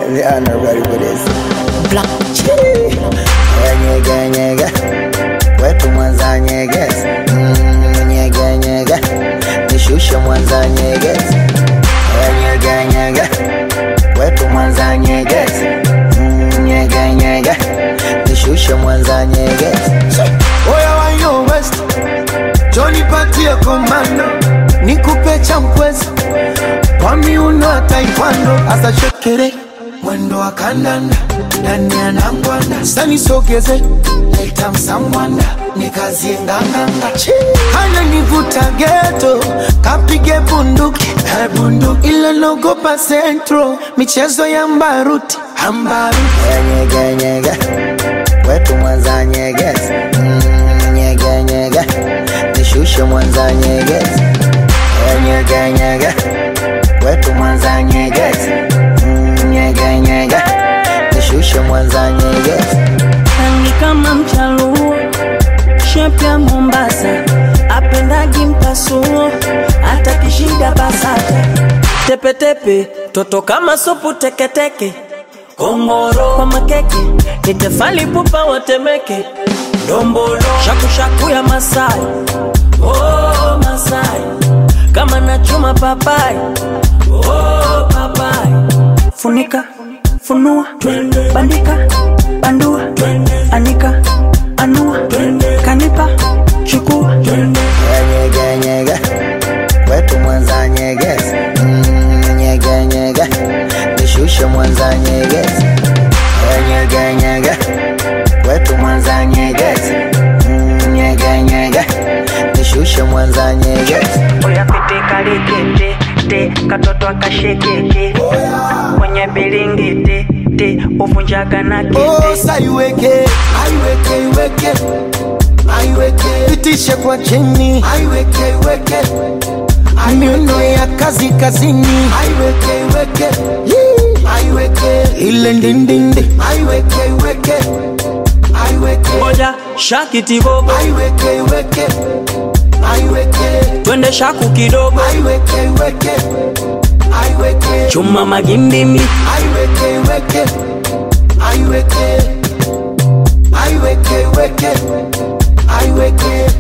they are not ready for this. Black Nyege nyege, wetu Mwanza nyegezi. Mm, nyege nyege, nishushe Mwanza nyegezi. Nyege nyege, wetu Mwanza nyegezi. Mm, nyege nyege, nishushe Mwanza nyegezi. Oya wa yo West, Johnny patie komando, nikupe cha mkwezi kwa miuno ya taekwondo, asa shekere mwendo wa kandanda ndani ya nangwanda, sani sogeze leta msangwanda nikazie nganganga, hana nivuta geto kapige bunduki eh, bunduki ila nogopa centro michezo ya mbaruti ambaruti Nyege nyege, wetu Mwanza nyegezi. Mm, nyege nyege, nishushe Mwanza nyegezi. Nyege nyege, wetu Mwanza nyegezi. Mm, nyege nyege, nishushe Mwanza nyegezi. rangi kama mchaluo, shepu ya Mombasa, apendagi mpasuo, hata kishida basata, tepetepe, toto kama supu teketeke, kongoro kwa makeke, nitefali pupa watemeke, dombolo shakushaku ya Masai, oh Masai, kama nachuma papai, oh papai, funika funua bandika bandua anika anua kanipa chukua Nyege nyege, wetu Mwanza nyegezi. Mm, nyege nyege, nishushe Mwanza nyegezi. Nyege nyege, wetu Mwanza nyegezi. Mm, nyege nyege, nishushe Mwanza nyegezi. oya pitikalikete te katoto akashekeke kwenye bilingiti te uvunjaga na kete Osa iweke, aiweke, iweke, aiweke, pitishe kwa chini, aiweke, iweke, miuno ya kazi kazini, aiweke, iweke, Yee. aiweke, ile ndindindi, aiweke, iweke, aiweke, moja shakitibobo aiweke, iweke, aiweke, twende shaku kidogo aiweke, iweke, aiweke, chuma magimbimi aiweke, iweke, aiweke, aiweke, iweke, aiweke.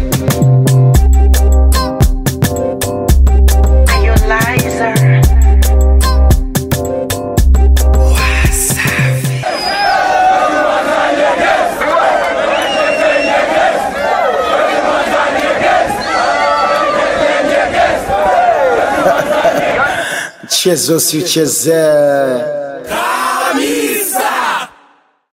Mchezo si uchezee.